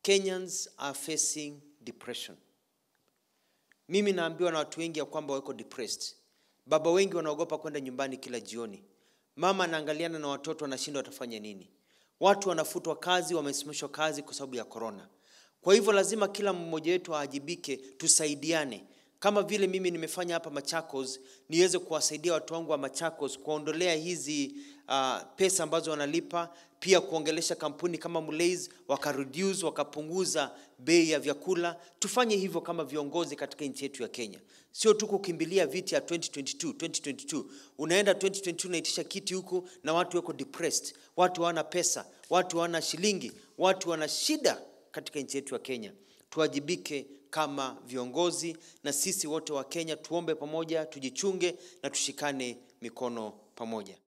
Kenyans are facing depression. Mimi naambiwa na watu wengi ya kwamba wako depressed. Baba wengi wanaogopa kwenda nyumbani kila jioni. Mama anaangaliana na watoto anashindwa watafanya nini. Watu wanafutwa kazi, wamesimamishwa kazi kwa sababu ya korona. Kwa hivyo lazima kila mmoja wetu aajibike, tusaidiane. Kama vile mimi nimefanya hapa Machakos, niweze kuwasaidia watu wangu wa Machakos kuondolea hizi uh, pesa ambazo wanalipa, pia kuongelesha kampuni kama Mulays wakareduce, wakapunguza bei ya vyakula. Tufanye hivyo kama viongozi katika nchi yetu ya Kenya, sio tu kukimbilia viti ya 2022 2022. Unaenda 2022 unaitisha kiti huku na watu wako depressed, watu hawana pesa, watu hawana shilingi, watu wana shida katika nchi yetu ya Kenya. Tuwajibike kama viongozi, na sisi wote wa Kenya tuombe pamoja, tujichunge na tushikane mikono pamoja.